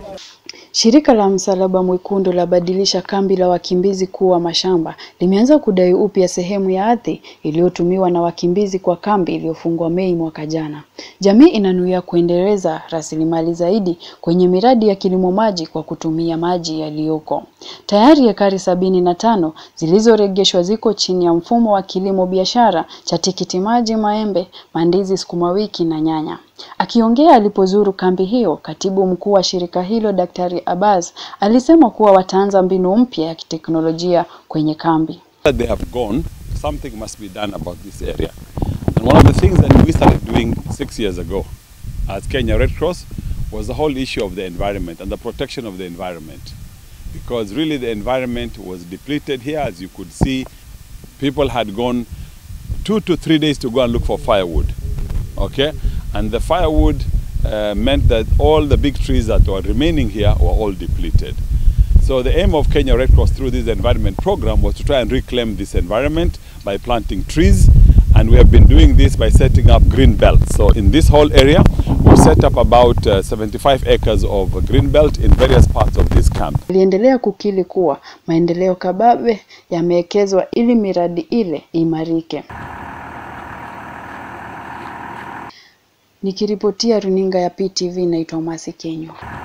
Shirika la Msalaba Mwekundu labadilisha kambi la wakimbizi kuwa mashamba. Limeanza kudai upya sehemu ya ardhi iliyotumiwa na wakimbizi kwa kambi iliyofungwa Mei mwaka jana. Jamii inanuia kuendeleza rasilimali zaidi kwenye miradi ya kilimo maji kwa kutumia maji yaliyoko. Tayari ekari sabini na tano zilizoregeshwa ziko chini ya mfumo wa kilimo biashara cha tikiti maji, maembe, mandizi, sukuma wiki na nyanya. Akiongea alipozuru kambi hiyo, katibu mkuu wa shirika hilo Daktari Abbas alisema kuwa wataanza mbinu mpya ya kiteknolojia kwenye kambi. They have gone, something must be done about this area. And one of the things that we started doing six years ago as Kenya Red Cross was the whole issue of the environment and the protection of the environment. Because really the environment was depleted here, as you could see, people had gone two to three days to go and look for firewood. Okay? And the firewood uh, meant that all the big trees that were remaining here were all depleted. So the aim of Kenya Red Cross through this environment program was to try and reclaim this environment by planting trees. And we have been doing this by setting up green belts. So in this whole area, we've set up about uh, 75 acres of green belt in various parts of this camp. Aliendelea kukili kuwa maendeleo kababe yamewekezwa ili miradi ile imarike. Nikiripotia runinga ya PTV naitwa Masi Kenyo.